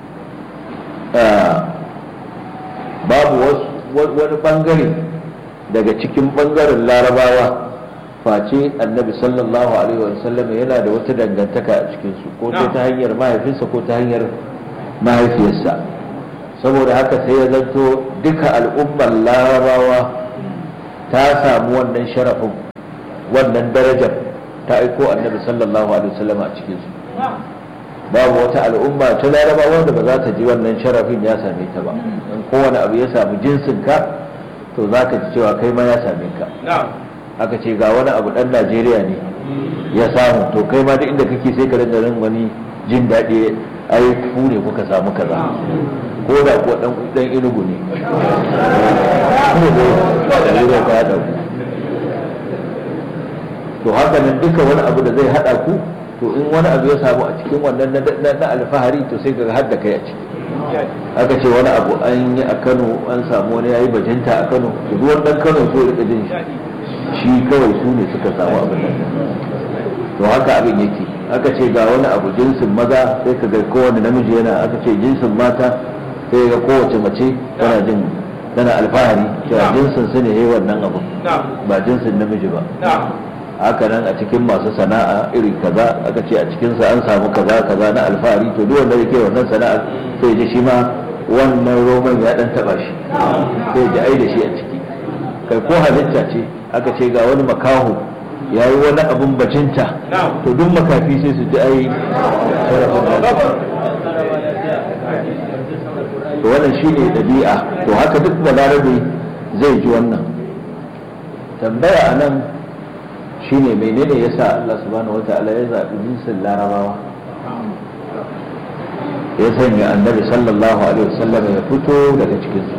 babu wani bangare daga cikin bangaren larabawa face annabi sallallahu alaihi wasallam yana da wata dangantaka a cikinsu ko ta hanyar mahaifinsa ko ta hanyar mahaifiyarsa saboda haka sai ya zanto duka al'ummar larabawa ta samu wannan sharafin wannan darajar ta aiko annabi sallallahu alaihi wasallam a cikinsu babu wata al'umma ta larabawa da ba za ta ji wannan sharafin ya same ta ba in kowane abu ya samu jinsinka to za ka ji cewa kai ma ya same ka aka ce ga wani abu dan najeriya ne ya samu to kai ma duk inda kake sai ka rinda rin wani jin daɗi ai ku ne kuka samu kaza ko da ko dan dan inugu ne to haka nan duka wani abu da zai hada ku to in wani abu ya samu a cikin wannan na alfahari to sai ka har da kai a ciki aka ce wani abu an yi a kano an samu wani ya yi bajinta a kano duk wani dan kano so rika jin shi kawai su ne suka samu abin nan to haka abin yake aka ce ga wani abu jinsin maza sai ka ga kowane namiji yana aka ce jinsin mata sai ga kowace mace tana jin tana alfahari cewa jinsin su ne yayi wannan abu ba jinsin namiji ba haka nan a cikin masu sana'a iri kaza aka ce a cikinsa an samu kaza kaza na alfahari to duk wanda yake wannan sana'a sai ji shi ma wannan roman ya dan taba shi sai ji ai da shi a ciki kai ko halitta ce aka ce ga wani makaho ya yi wani abun bajinta to duk makafi sai su ji ai to wannan shine dabi'a to haka duk balarabe zai ji wannan tambaya a nan shine menene yasa Allah subhanahu wata'ala ya zaɓi jinsin larabawa ya sanya annabi sallallahu alaihi wasallam ya fito daga cikinsu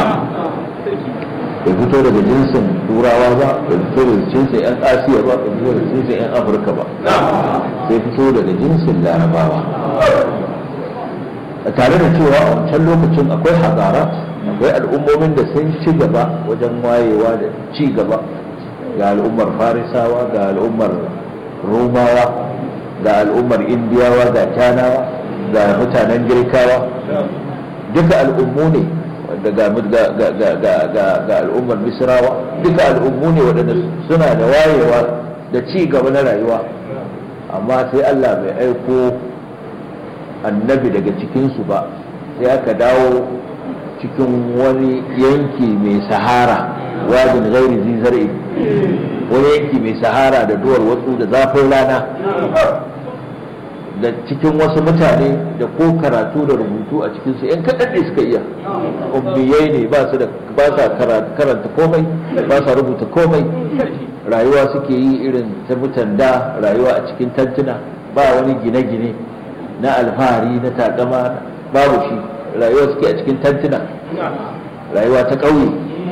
ya fito daga jinsin turawa ba ya fito daga jinsin yan asiya ba ya fito daga jinsin yan afirka ba sai fito daga jinsin larabawa tare da cewa a wancan lokacin akwai hazara akwai al'ummomin da sun ci gaba wajen wayewa da ci gaba ga al'ummar farisawa ga al'ummar romawa ga al'ummar indiyawa ga canawa ga mutanen girkawa duka al'ummu ne ga al'ummar misrawa duka al'ummu ne waɗanda suna da wayewa da ci gaba na rayuwa amma sai allah bai aiko annabi daga cikinsu ba sai aka dawo cikin wani yanki mai sahara wajin gairi zizar'i wani yanki mai sahara da duwar watsu da zafin rana da cikin wasu mutane da ko karatu da rubutu a cikinsu yan kaɗan ne suka iya ummiyai ne ba su da ba sa karanta komai ba sa rubuta komai rayuwa suke yi irin ta mutan da rayuwa a cikin tantuna ba wani gine-gine na alfahari na takama babu shi rayuwa suke a cikin tantuna rayuwa ta ƙauye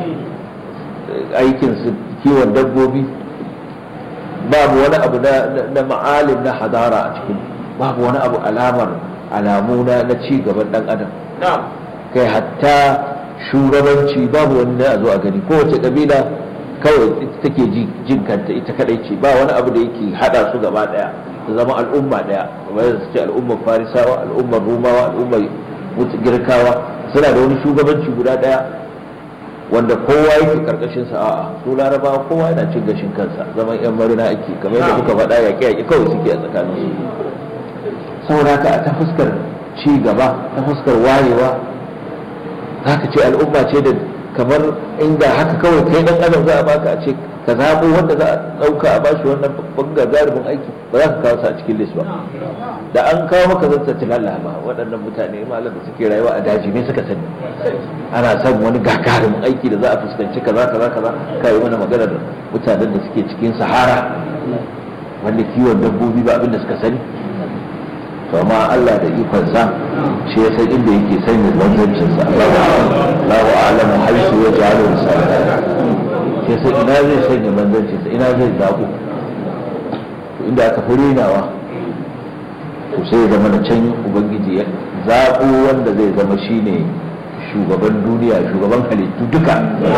aikinsu kiwon dabbobi babu wani abu na ma'alim na hadara a cikin babu wani abu alamar alamu na ci gaban dan adam kai hatta shugabanci babu wani na zo a gani kowace kabila kawai take jin kanta ita kadai ce ba wani abu da yake hada su gaba daya su zama al'umma daya kamar yadda su ce al'ummar farisawa al'ummar rumawa al'ummar girkawa suna da wani shugabanci guda daya wanda kowa yake karkashin sa a'a su larabawa kowa yana cin gashin kansa zaman yan marina ake kamar yadda kuka faɗa yaƙe yaƙe kawai suke a tsakanin su saboda haka ta fuskar ci gaba ta fuskar wayewa za ka ce al'umma ce da kamar inda haka kawai kai dan adam za a baka a ce ka zaɓo wanda za a ɗauka a bashi wannan babban gagarumin aiki ba za ka kawo su a cikin list ba da an kawo maka zan ta tilalla ba waɗannan mutane malam da suke rayuwa a daji ne suka sani ana son wani gagarumin aiki da za a fuskanci kaza kaza kaza ka yi mana magana da mutanen da suke cikin sahara wanda kiwon dabbobi ba abin da suka sani to amma Allah da ikonsa shi ya san inda yake sanya manzancinsa Allahu a'lamu haisu ya ja'alu risalata shi sai ina zai sanya manzancinsa ina zai zaɓo inda aka fi renawa to sai zama da can ubangiji ya zaɓo wanda zai zama shine shugaban duniya shugaban halittu duka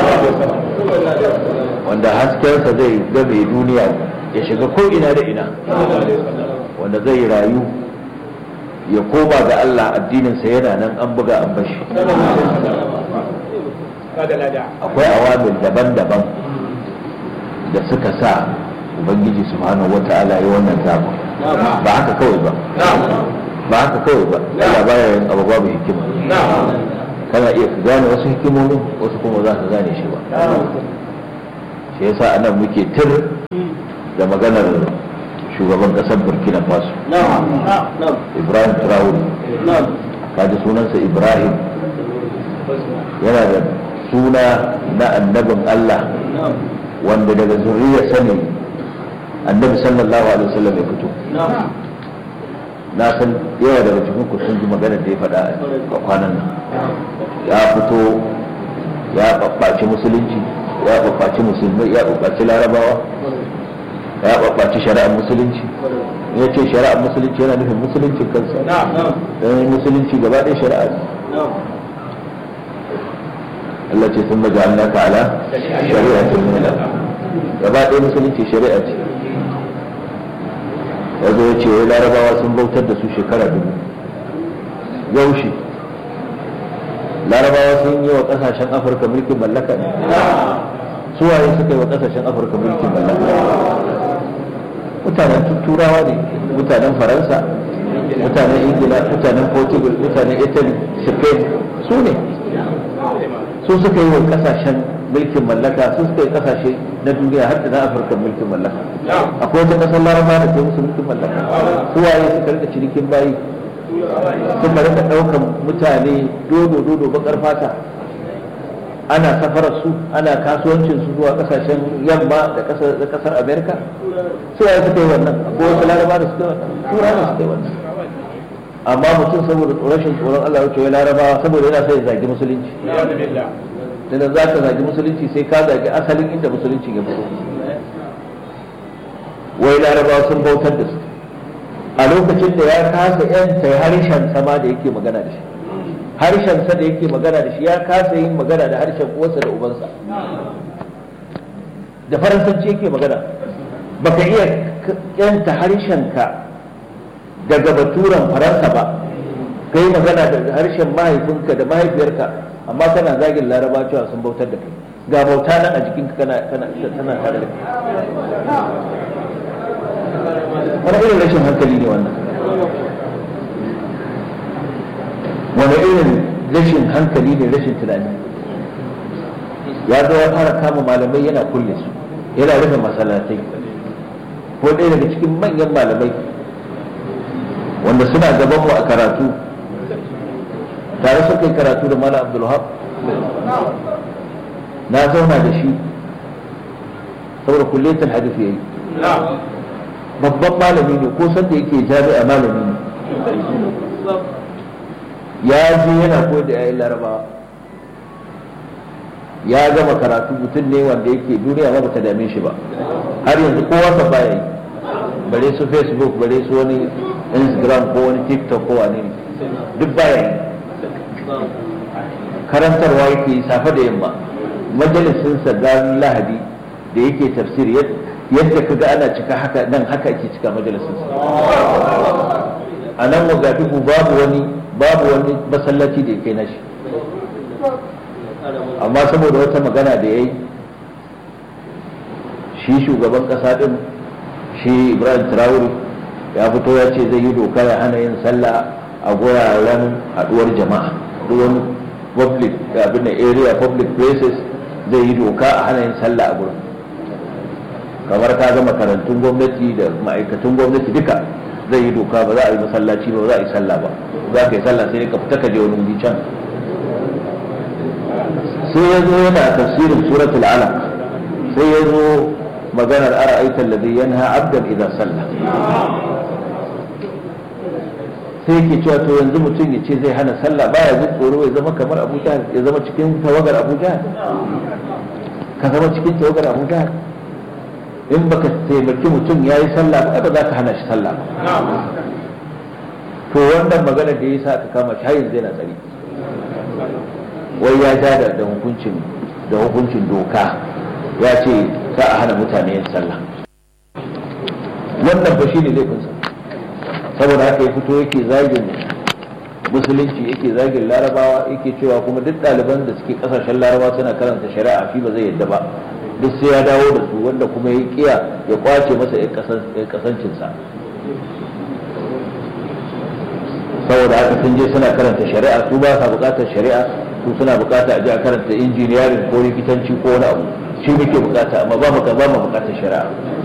wanda haskensa zai game duniya ya shiga ko ina da ina wanda zai rayu ya koma ga Allah addininsa yana nan an buga an bashi akwai awamil daban-daban da suka sa ubangiji subhanahu wata'ala ya wannan zaɓa ba haka kawai ba ba haka kawai ba Allah baya yin abu babu hikima kana iya ka gane wasu hikimomin wasu kuma za ka gane shi ba shi yasa anan muke tir da maganar shugaban kasar burkina faso ibrahim traore kaji sunansa ibrahim yana da suna na annabin allah wanda daga zuriyar sani annabi sallallahu alaihi wasallam ya fito na san yawa daga cikin ku sun ji magana da ya faɗa a kwanan nan ya fito ya ɓaɓɓaci musulunci ya ɓaɓɓaci musulmai ya ɓaɓɓaci larabawa ya ɓaɓɓaci shari'ar musulunci ya ce shari'ar musulunci yana nufin musuluncin kansa don musulunci gaba ɗaya shari'a ne Allah ce sun maja Allah ta'ala shari'a ce nuna gaba ɗaya musulunci shari'a ce ya zo ya ce wai larabawa sun bautar da su shekara dubu yaushe larabawa sun yi wa ƙasashen afirka mulkin mallaka ne suwaye suka yi wa ƙasashen afirka mulkin mallaka mutanen turawa ne mutanen faransa mutanen ingila mutanen portugal mutanen italy spain su ne su suka yi wa kasashen mulkin mallaka su suka yi kasashe na duniya har da na afirka mulkin mallaka akwai wata kasar laraba da ke musu mulkin mallaka su waye suka rika cinikin bayi suka rika daukan mutane dodo dodo bakar fata ana safarar su ana kasuwancin su zuwa kasashen yamma da kasar amerika su waye suka yi wannan akwai wasu laraba da suka yi wannan turawa da suka yi wannan amma mutum saboda rashin tsoron Allah wuce larabawa saboda yana sai ya zagi musulunci da za ka zagi musulunci sai ka zagi asalin inda musulunci ya fito wai larabawa sun bautar da su a lokacin da ya kasa yanta harshen sama da yake magana da shi harshen sa da yake magana da shi ya kasa yin magana da harshen uwarsa da ubansa da faransanci yake magana baka iya yanta harshen ka daga baturan faransa ba kai magana da harshen mahaifinka da mahaifiyarka amma kana zagin laraba cewa sun bautar da kai ga bauta nan a jikinka kana kana tana tare da kai wani irin rashin hankali ne wannan wani irin rashin hankali ne rashin tunani ya zo ya fara kama malamai yana kulle su yana rufe masallatai ko ɗaya daga cikin manyan malamai wanda suna gaban mu a karatu tare suka yi karatu da malam abdulhab na zauna da shi saboda kulletar hadisi yayi babban malami ne ko sanda yake jami'a malami ne ya je yana koyar da yayin larabawa ya gama karatu mutum ne wanda yake duniya ma bata dame shi ba har yanzu kowa sa baya yi bare su facebook bare su wani instagram ko wani tiktok ko wani duk baya yi karantarwa yake safe da yamma majalisinsa ranar lahadi da yake tafsir yadda ka ga ana cika haka nan haka ake cika majalisinsa a nan wagadugu babu wani babu wani masallaci da ya kai nashi amma saboda wata magana da ya yi shi shugaban kasa din shi ibrahim traore ya fito ya ce zai yi doka ya hana yin sallah a guraren haduwar jama'a duk wani public abin da area public places zai yi doka a hana yin sallah a gurin kamar ka ga makarantun gwamnati da ma'aikatan gwamnati duka zai yi doka ba za a yi masallaci ba za a yi sallah ba za ka yi sallah sai ka fita ka je wani wuri can sai ya zo yana tafsirin suratul alaq sai ya zo maganar ara'aita alladhi yanha abdan idan sallah sai yake cewa to yanzu mutum ya ce zai hana sallah baya jin tsoro ya zama kamar abu jahal ya zama cikin tawagar abu jahal ka zama cikin tawagar abu jahal in baka taimaki mutum ya yi sallah ba ba za ka hana shi sallah ba to wannan magana da ya sa aka kama shi har yanzu yana tsari wai ya ja da hukuncin da hukuncin doka ya ce za a hana mutane yin sallah wannan ba shine laifinsa saboda haka ya fito yake zagin musulunci yake zagin larabawa yake cewa kuma duk ɗaliban da suke ƙasashen larabawa suna karanta shari'a shi ba zai yadda ba duk sai ya dawo da su wanda kuma ya kiya ya kwace masa ya kasancinsa saboda haka sun je suna karanta shari'a su ba sa buƙatar shari'a su suna buƙata a ji a karanta injiniyarin ko likitanci ko wani abu shi muke buƙata amma ba mu ba mu buƙatar shari'a